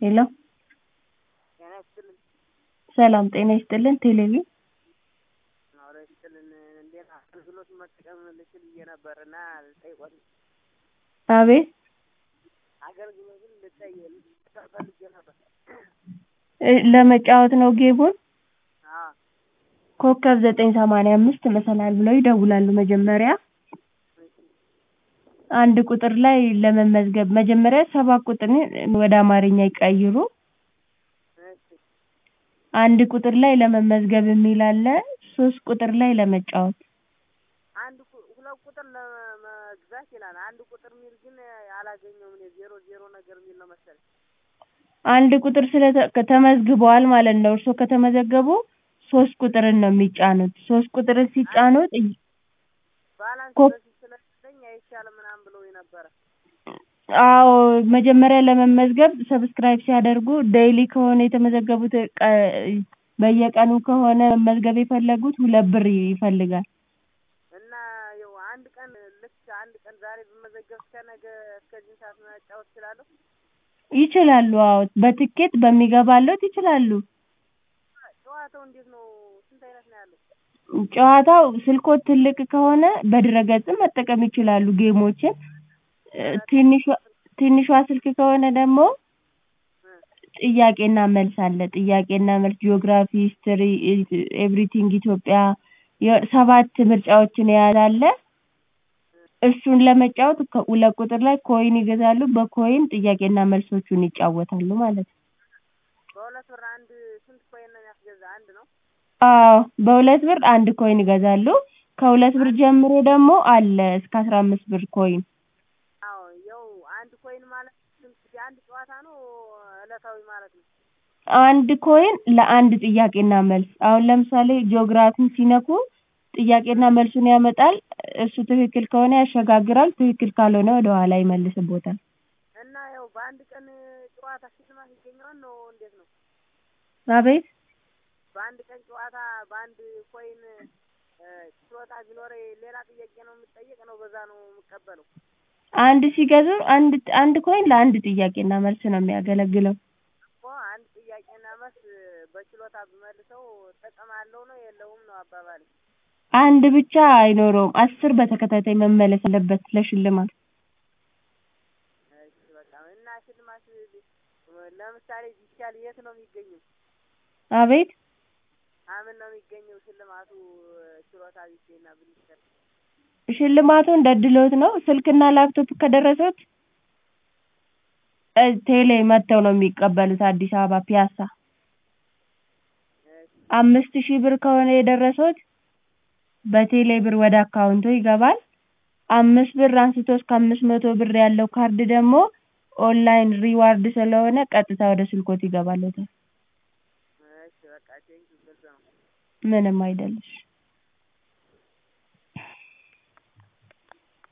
ሄሎ ጤና ይስጥልኝ። ሰላም ጤና ይስጥልን ቴሌቪዥን አውራ ይስጥልን። እንዴት አገልግሎት መጠቀም ልችል ብዬ ነበር እና ልጠይቆት አቤት አገልግሎቱን ልጠይቅ ፈልጌ ነበር። እ ለመጫወት ነው ጌሙን አዎ ኮከብ ዘጠኝ ሰማንያ አምስት መሰላል ብለው ይደውላሉ መጀመሪያ አንድ ቁጥር ላይ ለመመዝገብ መጀመሪያ ሰባት ቁጥርን ወደ አማርኛ ይቀይሩ እሺ አንድ ቁጥር ላይ ለመመዝገብ የሚል አለ ሶስት ቁጥር ላይ ለመጫወት አንድ ቁ- ሁለት ቁጥር ለመግዛት ይላል። አንድ ቁጥር የሚል ግን አላገኘውም እኔ ዜሮ ዜሮ ነገር የሚል ነው መሰለኝ። አንድ ቁጥር ስለተ ተመዝግበዋል ማለት ነው እርስዎ ከተመዘገቡ ሶስት ቁጥርን ነው የሚጫኑት ሶስት ቁጥርን ሲጫኑት እይ- ባላንስ ኮ- በፊት ስለሌለኝ አይቻልም ምናምን ብለውኝ ነበረ። አዎ መጀመሪያ ለመመዝገብ ሰብስክራይብ ሲያደርጉ ዴይሊ ከሆነ የተመዘገቡት ቀ በየቀኑ ከሆነ መመዝገብ የፈለጉት ሁለት ብር ይፈልጋል እና ያው አንድ ቀን ልክ አንድ ቀን ዛሬ ብመዘገብ እስከ ነገ እስከዚህ ሰዓት መጫወት እችላለሁ? ይችላሉ አዎ በትኬት በሚገባልዎት ይችላሉ ጨዋታው እንዴት ነው? ስንት አይነት ነው ያለው? ጨዋታው ስልክዎት ትልቅ ከሆነ በድረ-ገጽም መጠቀም ይችላሉ ጌሞችን እ ትንሿ ትንሿ ስልክ ከሆነ ደግሞ ጥያቄና መልስ አለ ጥያቄና መልስ ጂኦግራፊ ሂስትሪ ኤቭሪቲንግ ኢትዮጵያ የ ሰባት ምርጫዎችን የያዘ አለ እሱን ለመጫወት ከ ሁለት ቁጥር ላይ ኮይን ይገዛሉ በኮይን ጥያቄና መልሶቹን ይጫወታሉ ማለት ነው በሁለት ብር አንድ ስንት ኮይን ነው የሚያስገዛ? አንድ ነው? አዎ በሁለት ብር አንድ ኮይን ይገዛሉ ከሁለት ብር ጀምሮ ደግሞ አለ እስከ አስራ አምስት ብር ኮይን አዎ ያው አንድ ኮይን ማለት ስንት የአንድ ጨዋታ ነው እለታዊ ማለት ነው? አንድ ኮይን ለአንድ ጥያቄና መልስ አሁን ለምሳሌ ጂኦግራፊን ሲነኩ ጥያቄና መልሱን ያመጣል እሱ ትክክል ከሆነ ያሸጋግራል ትክክል ካልሆነ ወደ ኋላ ይመልስብዎታል እና ያው በአንድ ቀን ጨዋታ ሽልማት ይገኘዋል ነው እንዴት ነው? አቤት በአንድ ቀን ጨዋታ በአንድ ኮይን እ ችሎታ ቢኖረኝ ሌላ ጥያቄ ነው የምጠየቅ ነው በዛ ነው የምቀበለው? አንድ ሲገዙ አንድ አንድ ኮይን ለአንድ ጥያቄና መልስ ነው የሚያገለግለው እኮ አንድ ጥያቄና መልስ በችሎታ ብመልሰው ጥቅም አለው ነው የለውም ነው አባባሌ? አንድ ብቻ አይኖረውም አስር በተከታታይ መመለስ አለበት ለሽልማት እሺ በቃ እና ሽልማት ለምሳሌ ቢቻል የት ነው የሚገኘው? አቤት አምን ነው የሚገኘው ሽልማቱ ችሎታ ቢገኝና ብንችል? ሽልማቱ እንደ እድልዎት ነው ስልክና ላፕቶፕ ከደረሶት እ ቴሌ መጥተው ነው የሚቀበሉት አዲስ አበባ ፒያሳ እሺ አምስት ሺህ ብር ከሆነ የደረሶት በቴሌ ብር ወደ አካውንትዎ ይገባል አምስት ብር አንስቶ እስከ አምስት መቶ ብር ያለው ካርድ ደግሞ ኦንላይን ሪዋርድ ስለሆነ ቀጥታ ወደ ስልክዎት ይገባልዎታል እሺ በቃ ቴንኪው ግልጽ ነው። ምንም አይደል እሺ